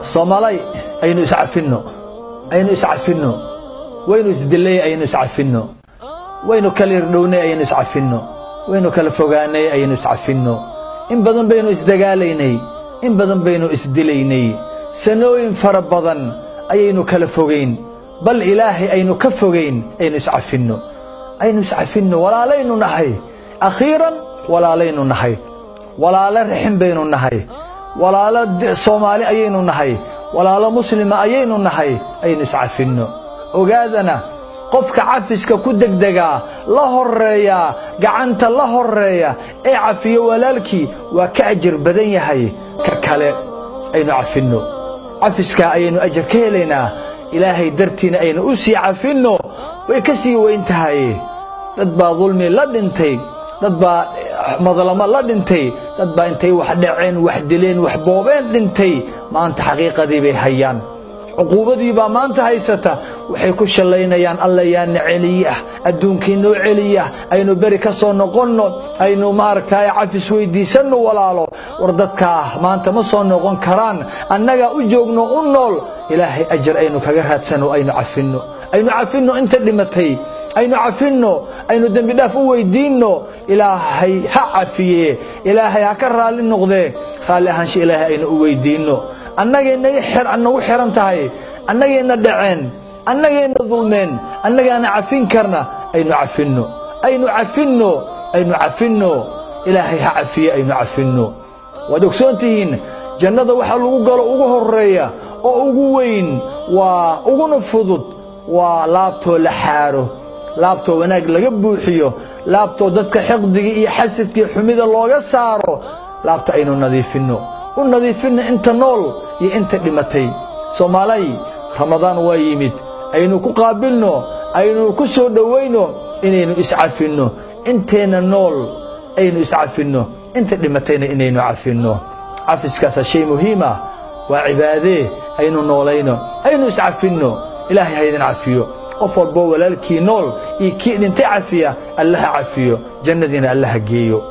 soomaalay aynu iscafinno aynu iscafinno waynu isdilay aynu iscafinno waynu kala irdhownay aynu iscafinno waynu kala fogaanay aynu iscafinno in badan baynu isdagaalaynay in badan baynu isdilaynay sanooyin fara badan ayaynu kala fogayn bal ilaahay aynu ka fogayn aynu iscafinno aynu iscafinno walaalaynu nahay akhiiran walaalaynu nahay walaalo raxin baynu nahay walaalo soomaali ayaynu nahay walaalo muslima ayaynu nahay aynu iscafinno ogaadana qofka cafiska ku degdegaa la horreeyaa gacanta la horreeya ee cafiyo walaalkii waa ka ajar badan yahay ka kale aynu cafinno cafiskaa ayaynu ajar ka helaynaa ilaahay dartiina aynu u sii cafinno way ka sii weyn tahay dad baa dulmi la dhintay dad baa madlamo la dhintay dad baa intay wax dhaceen wax dileen wax boobeen dhintay maanta xaqiiqadii bay hayaan cuquubadii baa maanta haysata waxay ku shallaynayaan alla yaana celiya adduunkii noo celiya aynu beri ka soo noqonno aynu maaragtay cafis weyddiisanno walaalo war dadkaa maanta ma soo noqon karaan annagaa u joogno u nool ilaahay ajar aynu kaga raadsanno aynu cafinno aynu cafinno inta dhimatay aynu cafinno aynu dembi dhaaf u weyddiinno ilaahay ha cafiye ilaahay ha ka raalli noqdee raalli ahaansha ilaahay aynu u weyddiinno annagaynaga nagu xihan tahay annagayna dhaceen annagayna dulmeen annagaana cafin karna aynu cafinno aynu cafinno aynu cafinno ilaahay ha cafiye aynu cafinno waad ogsoon tihiin jannada waxaa lagu galo ugu horreeya oo ugu weyn waa uguna fudud waa laabtoo la xaaro laabtoo wanaag laga buuxiyo laabtoo dadka xiqdiga iyo xasadkaiyo xumida looga saaro laabta aynu nadiifinno u nadiifinno inta nool iyo inta dhimatay soomaalay ramadaan waa yimid aynu ku qaabilno aynu ku soo dhowayno inaynu iscafinno inteenna nool aynu iscafinno inta dhimatayna inaynu cafinno cafiskaasa shay muhiima waa cibaadee aynu noolayno aynu iscafinno ilaahay ha idin cafiyo qof walboo walaalkii nool iyo kii dhintay cafiya allaha cafiyo jannadiina allaha geeyo